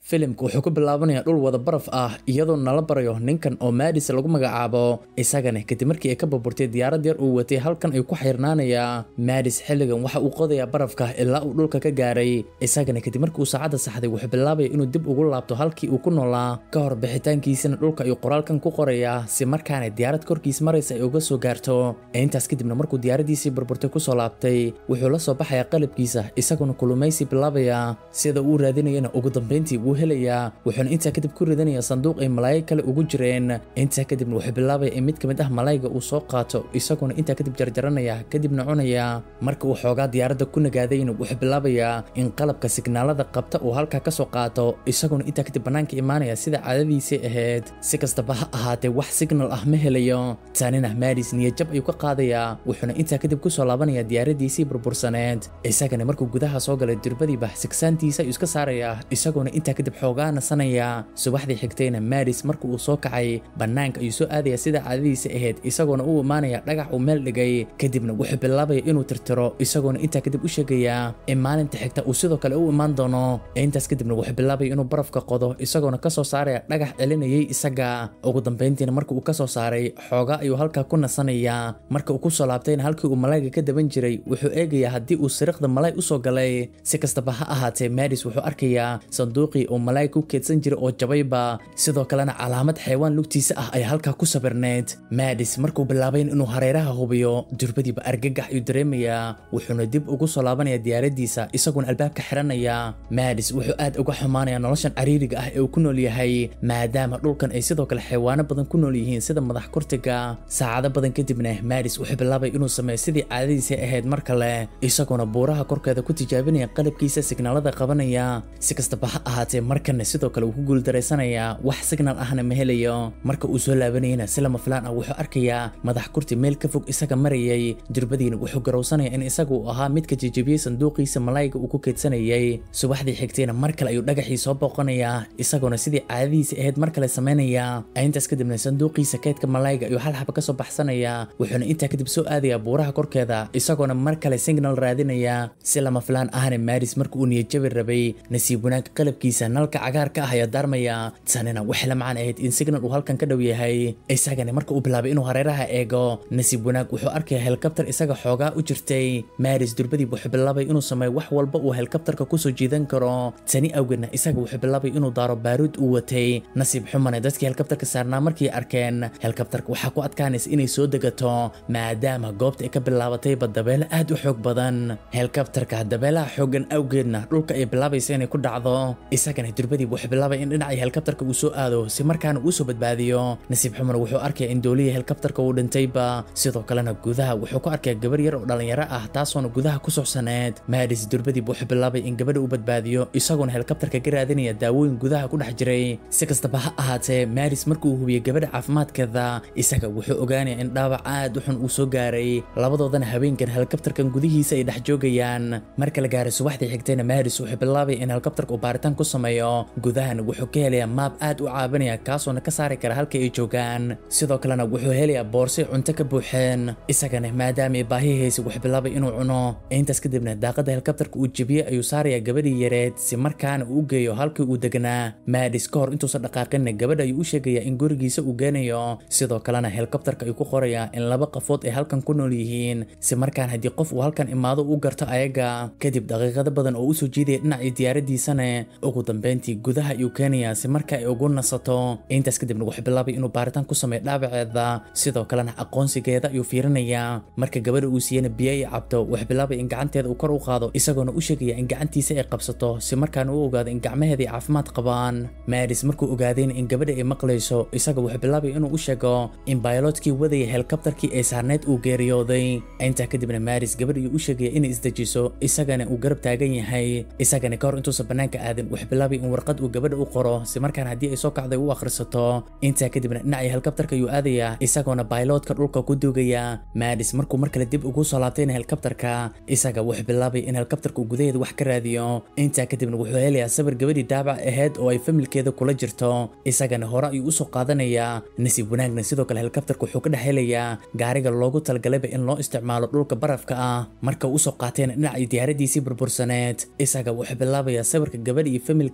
filimka wuxuu ku bilaabanayaa dhul wada baraf ah iyadoo nala barayo ninkan oo maadis lagu magacaabo isagana kadib markii ay ka burburtay diyaarad yar uu watay halkan ayuu ku xirnaanayaa maadis xilligan waxa uu qodayaa barafka ilaa uu dhulka ka gaaray isagana kadib markii uu saacadda saxday wuxuu bilaabaya inuu dib ugu laabto halkii uu ku noolaa ka hor bixitaankiisana dhulka ayuu qoraalkan ku qorayaa si markaana diyaarad korkiis maraysa ay uga soo gaarto intaas kadibna markuu diyaaradiisii burburtay kusoo laabtay wuxuu la soo baxayaa qalabkiisa isaguna kulumaysi bilaabaya sida uu raadinayana ugu dambeyntii wuu helayaa wuxuuna intaa kadib ku ridanayaa sanduuq ay malaa'ig kale ugu jireen intaa kadibna wuxuu bilaabaya in mid ka mid ah malaa'igga uu soo qaato isaguna intaa kadib jarjaranaya kadibna cunaya marka uu xoogaa diyaaradda ku nagaadayna wuxuu bilaabayaa in qalabka signaalada qabta uu halkaa ka soo qaato isaguna intaa kadib bannaanka imaanaya sida caadadiisii ahayd si kastaba ha ahaatee wax signal ah ma helayo tanina maadis niyajab ayuu ka qaadayaa wuxuuna intaa kadib kusoo laabanaya diyaaradiisii burbursaneed isagana markuu gudaha soo galay durbadiiba sigsaantiisa ayuu iska saarayaa isaguna intaa kadib xoogaa nasanaya subaxdii xigtayna maadis marka uu soo kacay bannaanka ayuu soo aadaya sida caadadiisa ahayd isagoona u imaanaya dhagax uu meel dhigay kadibna wuxuu bilaabaya inuu tirtiro isagoona intaa kadib u sheegayaa in maalinta xigta uu sidoo kale u imaan doono intaas kadibna wuxuu bilaabaya inuu barafka qodo isagoona kasoo saaraya dhagax celinayay isaga ugu dambeyntiina marka uu kasoo saaray xoogaa ayuu halkaa ku nasanayaa marka uu kusoo laabtayna halkii uu malaayga ka daban jiray wuxuu eegayaa haddii uu siriqda malaay usoo galay si kastaba ha ahaatee maadis wuxuu arkayaa sanduuqii uu malaayg ku keedsan jiray oo jabayba sidoo kalena calaamad xaywaan lugtiisa ah ay halkaa ku sabirneyd maadis markuu bilaabayn inuu hareeraha hubiyo durbadiiba argagax ayuu dareemayaa wuxuuna dib ugu soo laabanaya diyaaradiisa isaguna albaabka xiranaya maadis wuxuu aad uga xumaanaya noloshan cariiriga ah ee uu ku nool yahay maadaama dhulkan ay sidoo kale xayawaano badan ku nool yihiin sida madax kurtiga saacado badan kadibna maadis wuxuu bilaabay inuu sameeyo sidii caadadiisii ahayd mar kale isagoona buuraha korkeeda ku tijaabinaya qalabkiisa signaalada qabanaya si kastaba ha ahaatee markanna sidoo kale uu ku guuldareysanayaa wax signal ahna ma helayo marka uu soo laabanayana si lama filaan ah wuxuu arkayaa madax kurti meel ka fog isaga marayay durbadiina wuxuu garowsanaya in isaga uu ahaa midka jejebiyey sanduuqiisa malaayga uu ku keedsanayay subaxdii xigtayna mar kale ayuu dhagaxii soo booqanayaa isagoona sidii caadadiisa ahayd mar kale samaynayaa intaas kadibna sanduuqiisa keedka malaayga ayuu hal xaba kasoo baxsanayaa wuxuuna intaa kadib soo aadayaa buuraha korkeeda isagoona mar kale signal raadinaya si lama filaan ahna maaris marka uu niyadjabi rabay nasiib wanaag qalabkiisa nalka cagaarka ah ayaa daarmaya tanina waxay la macaan ahayd in signal uu halkan ka dhow yahay isagana marka uu bilaabay inuu hareeraha eego nasiib wanaag wuxuu arkaya helikabtar isaga xoogaa u jirtay maaris durbadiib wuxuu bilaabay inuu sameeyo wax walba uu helikabtarka kusoo jiidan karo tani awgeedna isaga wuxuu bilaabay inuu daaro baaruud uu watay nasiib xumane dadkii helikabtarka saarnaa markii arkeen helikabtarka waxaa ku adkaanaysa inay soo degato maadaama goobta ay ka bilaabatayba dabeelo aad u xoog badan helikabtarka dabeelaha xoogan awgeedna dhulka ay bilaabaysa inay ku dhacdo isagana durbadiib wuxuu bilaabay in dhinacii helikabtarka uu soo aado si markaana uu soo badbaadiyo nasiib xumane wuxuu arkaya in doolihii helikabtarka uu dhintayba sidoo kalena gudaha wuxuu ku arkaya gabar yar oo dhalinyaro ah taasoona gudaha ku socsaneed maadis durbadiib wuxuu bilaabay in gabadha uu badbaadiyo isagoona helikabtarka ka raadinaya daawooyin gudaha ku dhex jiray si kastaba ha ahaatee maadis markuu hubiyey gabadha caafimaadkeeda isaga wuxuu ogaanaya in dhaawac aad u xun uu soo gaaray labadoodana habeenkan helikabtarkan gudihiisa ay dhex joogayaan marka la gaaray subaxdii xigtayna maadis wuxuu bilaabay in helikabtarka uu baaritaan ku sameeyo gudahana wuxuu ka helayaa maab aad u caabinaya kaasoona ka saari kara halka ay joogaan sidoo kalena wuxuu helayaa boorsay cunto ka buuxeen isagana maadaama ay baahihaysa wuxuu bilaabay inuu cuno intaas kadibna daaqada helikabtarka uu jebiyey ayuu saarayaa gabadhii yareed si markaana uu u geeyo halkii uu deganaa maadis ka hor intuusan dhaqaaqinna gabadha ayuu u sheegayaa in gurigiisa uu geenayo sidoo kalena helikabtarka ayuu ku qorayaa in laba qafood ay halkan ku nool yihiin si markaan haddii qof uu halkan imaado u garto ayaga kadib daqiiqado badan oo usoo jiidaya dhinacii diyaaradiisana ugu dambeyntii gudaha ayuu keenayaa si marka ay ugu nasato intaas kadibna wuxuu bilaabay inuu baaritaan ku sameeyo dhaawaceeda sidoo kalena aqoonsigeeda ayuu fiirinayaa marka gabadha uu siiyana biyo ay cabto wuxuu bilaabay in gacanteeda uu kor u qaado isagoona u sheegaya in gacantiisa ay qabsato si markaana u ogaado in gacmaheeda ay caafimaad qabaan maadis markuu ogaadayna in gabadha ay maqlayso isaga wuxuu bilaabay inuu u sheego in baylootkii wadaya helikabtarkii ay saarneyd uu geeriyooday intaa kadibna maadis gabadh ayuu u sheegaya inay isdejiso isagana uu garab taagan yahay isagana ka hor intuusan bannaanka aadin wuxuu bilaabay in warqad uu gabadha u qoro si markaan haddii ay soo kacday u akhrisato intaa kadibna dhinacii helikabtarka ayuu aadayaa isagoona bayloodka dhulka ku duugaya maadis markuu mar kale dib ugu soo laabtayna helikabtarka isaga wuxuu bilaabay in helikabtarka uu gudaheeda wax ka raadiyo intaa kadibna wuxuu helayaa sawir gabadhii daabac ahayd oo ay familkeeda kula jirto isagana hore ayuu usoo qaadanayaa nasiib wanaagna sidoo kale helikabtarka wuxuu ka dhex helayaa gaariga loogu talagalayba in loo isticmaalo dhulka barafka ah marka uu usoo qaatayna dhinacii diyaaradiisii burbursaneed isaga wuxuu bilaabayaa sawirka gabadh iyo familkeeda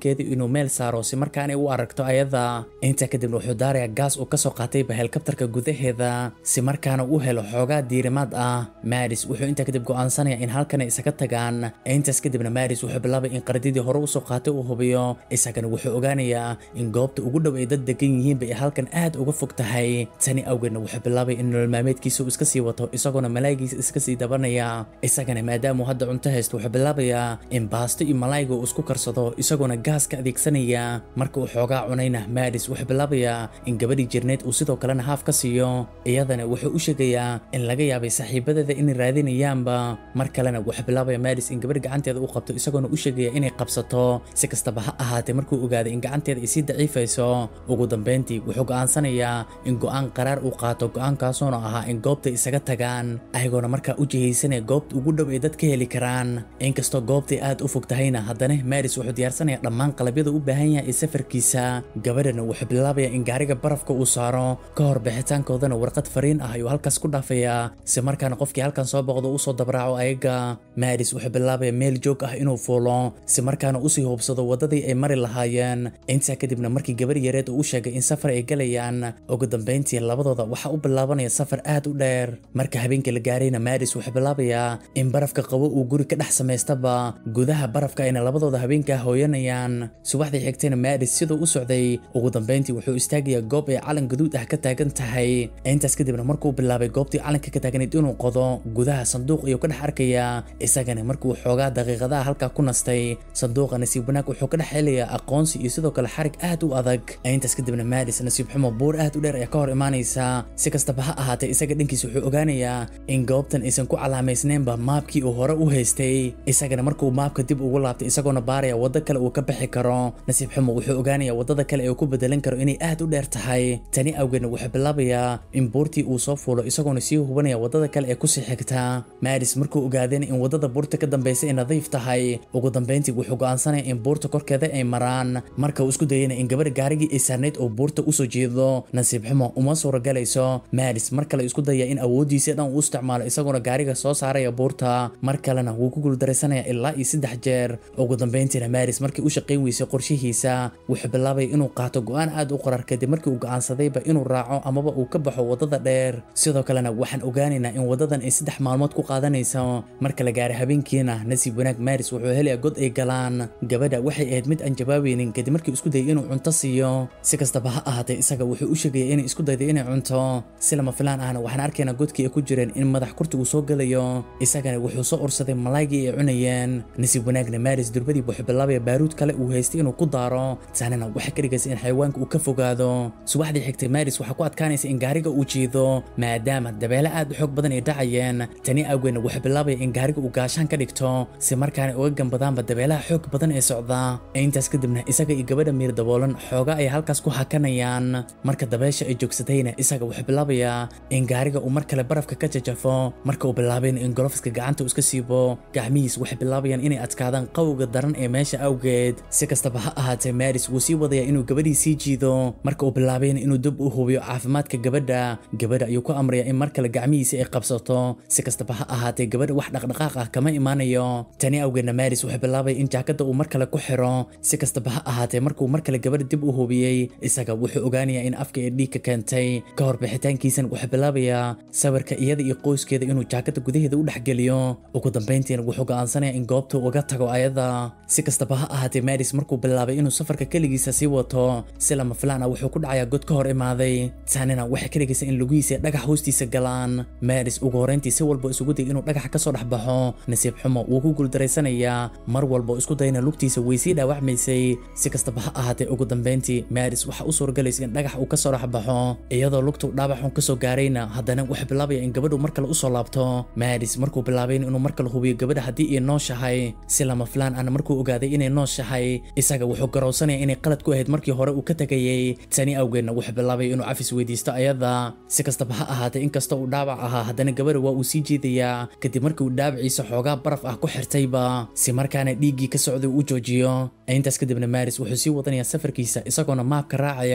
sawirkeedii inuu meel saaro si markaanay u aragto ayada intaa kadibna wuxuu daarayaa gaas uu kasoo qaatayba helikabtarka gudaheeda si markaana u helo xoogaa diirimaad ah maris wuxuu intaa kadib go'aansanaya in halkanay isaga tagaan intaas kadibna maris wuxuu bilaabay in qardidii hore usoo qaatay uu hubiyo isagana wuxuu ogaanayaa in goobta ugu dhow ay dad degan yihiinba ay halkan aad uga fog tahay tani awgeedna wuxuu bilaabay in nolol maalmeedkiisa uu iska sii wato isagoona malaayigiisa iska sii dabanaya isagana maadaamuu hadda cunto haysto wuxuu bilaabayaa in baasto iyo malaayga uu isku karsado isagoona gaaska adeegsanaya marka uu xoogaa cunayna maris wuxuu bilaabayaa in gabadhii jirneed uu sidoo kalena haaf ka siiyo iyadana wuxuu u sheegayaa in laga yaabay saaxiibadeeda inay raadinayaanba mar kalena wuxuu bilaabaya maris in gabadh gacanteeda u qabto isagoona u sheegaya inay qabsato si kastaba ha ahaatee markuu ogaaday in gacanteeda ay sii daciifayso ugu dambeyntii wuxuu go'aansanayaa in go'aan qaraar uu qaato go'aankaasuuna ahaa in goobta isaga tagaan ayagoona markaa u jihaysanaya goobta ugu dhow ay dad ka heli karaan inkastoo goobtay aad u fog tahayna haddana maris wuxuu diyaarsanaya dhammaan qalabyada u baahan yahay ee safarkiisa gabadhana wuxuu bilaabaya in gaariga barafka uu saaro ka hor bixitaankoodana warqad fariin ah ayuu halkaas ku dhaafayaa si markaana qofkii halkan soo boqdo usoo dabraaco ayaga maris wuxuu bilaabaya meel joog ah inuu fuulo si markaana usii hubsado waddadii ay mari lahaayeen intaa kadibna markii gabar yareed uu u sheegay in safar ay galayaan ugu dambeyntii labadooda waxaa u bilaabanaya safar aad u dheer marka habeenkii la gaarayna maris wuxuu bilaabayaa in barafka qabo uu guri ka dhex samaystaba gudaha barafka ayna labadooda habeenkaa hooyanayaan subaxdii xigtayna maris siduu u socday ugu dambeyntii wuxuu istaagayaa goob ay calan gaduud ah ka taagan tahay intaas kadibna markuu bilaabay goobtii calanka ka taaganayd inuu qodo gudaha sanduuq ayuu ka dhex arkayaa isagana markuu xoogaa daqiiqadaha halkaa ku nastay sanduuqa nasiib wanaag wuxuu ka dhex helayaa aqoonsi iyo sidoo kale xarig aad u adag intaas kadibna maris nasiib xumo buur aad u dheer ayaa ka hor imaanaysa si kastaba ha ahaatee isaga dhankiisa wuxuu ogaanayaa in goobtan aysan ku calaamaysnaynba maabkii uu hore u haystay isagana markuu maabka dib ugu laabtay isagoona baaraya waddo kale uu ka bixi karo nasiib xumo wuxuu ogaanayaa waddada kale ee uu ku bedelan karo inay aad u dheer tahay tani awgeedna wuxuu bilaabayaa in buurtii uu soo fuulo isagoona sii hubanaya waddada kale ee kusii xigta maris markuu ogaadeen in waddada buurta ka dambaysa ay nadiif tahay ugu dambeyntii wuxuu go'aansanaya in buurta korkeeda ay maraan marka uu isku dayana in gabadha gaarigii ay saarnayd oo buurta usoo jeedo nasiib xumo uma suuragalayso maris mar kale isku daya in awooddiisa dhan uu isticmaalo isagoona gaariga soo saaraya buurta mar kalena wuu ku guuldaraysanaya ilaa iyo saddex jeer ugu dambeyntiina maris markii u shaqayn weysay qorshihiisa wuxuu bilaabay inuu qaato go'aan aad u qorar kadib markii uu go'aansadayba inuu raaco amaba uu ka baxo waddada dheer sidoo kalena waxaan ogaanaynaa in waddadan ay saddex maalmood ku qaadanayso marka la gaaray habeenkiina nasiib wanaag maris wuxuu helayaa god ay galaan gabadha waxay ahayd mid aan jawaabeynin kadib markii isku dayay inuu cunto siiyo si kastaba ha ahaatee isaga wuxuu u sheegaya inay isku dayday inay cunto si lama filaan ahna waxaan arkaynaa godkii ay ku jireen in madax kurti uu soo gelayo isagana wuxuu soo ursaday malaaygii ay cunayeen nasiib wanaagna maris durbadii wuxuu bilaabaya baaruud kale uu haystay inuu ku daaro taanina waxay ka dhigaysa in xayawaanka uu ka fogaado subaxdii xigtay maris waxaa ku adkaanaysa in gaariga uu jiido maadaama dabeele aad u xoog badan ay dhacayeen tani awgeedna wuxuu bilaabaya in gaariga uu gaashaan ka dhigto si markaana uga gambadaanba dabeelaha xoog badan ee socda intaas kadibna isaga iyo gabadha miir daboolan xooga ay halkaas ku hakanayaan marka dabeesha ay joogsatayna isaga wuxuu bilaabayaa in gaariga uu mar kale barafka ka jajafo marka uu bilaabayna in golofiska gacanta uu iska siibo gacmihiis waxay bilaabayaan inay adkaadaan qawga daran ee meesha awgeed si kastaba ha ahaatee maris wuu sii wadaya inuu gabadhii sii jiido marka uu bilaabayna inuu dib u hubiyo caafimaadka gabadha gabadha ayuu ku amraya in mar kale gacmihiisa ay qabsato si kastaba ha ahaatee gabadha wax dhaqdhaqaaq ah kama imaanayo tani awgeedna maris wuxuu bilaabaya in jaakada uu mar kale ku xiro si kastaba ha ahaatee markuu mar kale gabadha dib u hubiyey isaga wuxuu ogaanayaa in afka ee dhiigka keentay ka hor bixitaankiisana wuxuu bilaabayaa sawirka iyada iyo qoyskeeda inuu jaakada gudaheeda u dhexgeliyo ugu dambeyntiina wuxuu go'aansanaya in goobta uga tago ayada si kastaba ha ahaatee maris markuu bilaabay inuu safarka keligiisa sii wato si lama filaan ah wuxuu ku dhacayaa god ka hor imaaday taanina waxay ka dhigaysa in lugihiisa dhagax hoostiisa galaan maris ugu horreyntii si walba isugu day inuu dhagax ka soo dhex baxo nasiib xumo wuu ku guuldareysanayaa mar walba isku dayna lugtiisa way sii dhaawacmaysay si kastaba ha ahaatee ugu dambeyntii maris waxaa u suuragalaysa in dhagax uu ka soo dhex baxo iyadoo lugtu dhaawaxun ka soo gaarayna haddana wuxuu bilaabaya in gabadhu mar kale usoo laabto maris markuu bilaabayn inuu mar kale hubiyo gabadha haddii ay nooshahay si lama filaan ahna markuu ogaaday inay nooshahay isaga wuxuu garowsanaya inay qalad ku ahayd markii hore uu ka tegayey tani awgeedna wuxuu bilaabay inuu cafis weydiisto ayada si kastaba ha ahaatee inkasta uu dhaawac ahaa haddana gabadha waa uu sii jiidayaa kadib markii uu dhaawaciisa xoogaa baraf ah ku xirtayba si markaana dhiiggii ka socday uu joojiyo intaas kadibna maris wuxuu sii wadanayaa safarkiisa isagoona maabka raacaya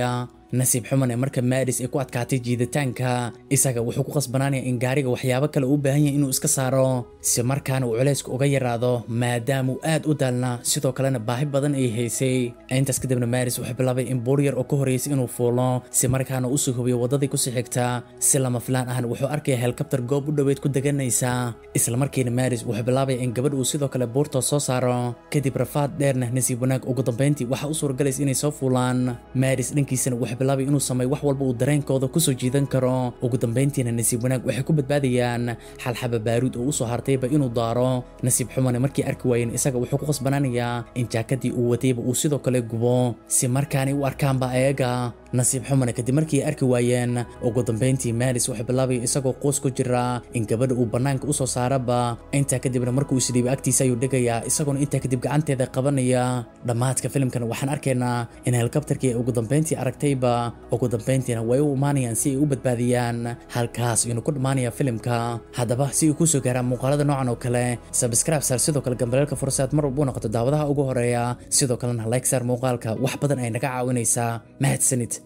nasiib xumane marka maadis ay ku adkaatay jiiditaanka isaga wuxuu ku qasbanaanaya in gaariga waxyaabo kale uu baahan yahay inuu iska saaro si markaana uu culayska uga yaraado maadaama uu aad u daalna sidoo kalena baahi badan ay haysay intaas kadibna maadis wuxuu bilaabay in buur yar oo ka horeysay inuu fuulo si markaana usoo hubiyo waddadii kusii xigta si lama filaan ahna wuxuu arkaya helikabtar goob u dhoweyd ku deganaysa islamarkiina maadis wuxuu bilaabaya in gabadh uu sidoo kale buurta soo saaro kadib rafaad dheerna nasiib wanaag ugu dambeyntii waxaa u suuragalaysa inay soo fuulaan maadis dhankiisana wuxuu bilaabay inuu sameeyo wax walba uu dareenkooda kusoo jiidan karo ugu dambeyntiina nasiib wanaag waxay ku badbaadayaan xalxaba baaruud oo usoo hartayba inuu daaro nasiib xumane markii arki waayeen isaga wuxuu ku qasbanaanayaa in jaakadii uu watayba uu sidoo kale gubo si markaanay u arkaanba ayaga nasiib xumane kadib markii ay arki waayeen ugu dambeyntii maalis wuxuu bilaabaya isagoo qoos ku jira in gabadha uu bannaanka usoo saaraba intaa kadibna markuu isdhiibay agtiisa ayuu dhegayaa isagoona intaa kadib gacanteeda qabanaya dhammaadka filimkana waxaan arkaynaa in helikabtarkii ugu dambeyntii aragtayba ugu dambeyntiina way u imaanayaan si ay u badbaadiyaan halkaas inuu ku dhammaanaya filimka haddaba si uu kusoo gaaraa muuqaalada noocan oo kale sabscribe saar sidoo kale gambaleelka fursaad mar walba u noqoto daawadaha ugu horeeya sidoo kalena like saar muuqaalka wax badan ay naga caawinaysaa mahadsanid